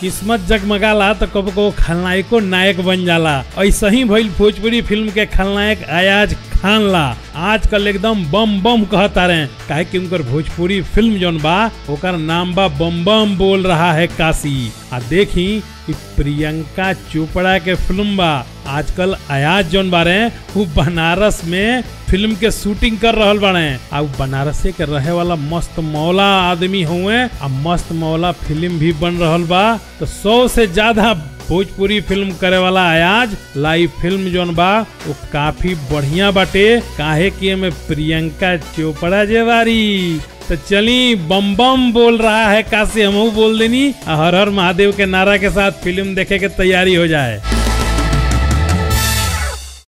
किस्मत जगमगाला तो कब को खलनायको नायक बन जाला ऐसा ही भइल भोजपुरी फिल्म के खलनायक अयाज खान ला आजकल एकदम बम बम कहता रहे काहे कि उनकर भोजपुरी फिल्म जौन बा ओकर नाम बा बम बम बोल रहा है काशी आ देखी कि प्रियंका चोपड़ा के फिल्म बा आजकल अयाज जौन बारे वो बनारस में फिल्म के शूटिंग कर रहल बाड़े आ उ बनारसे के रहे वाला मस्त मौला आदमी हुए आ मस्त मौला फिल्म भी बन रहल बा तो सौ से ज्यादा भोजपुरी फिल्म करे वाला अयाज लाइव फिल्म जौन बा वो काफी बढ़िया बाटे काहे कि एमे प्रियंका चोपड़ा जे बारी तो चली बम बम बोल रहा है काशी हमहू बोल देनी आ हर हर महादेव के नारा के साथ फिल्म देखे के तैयारी हो जाए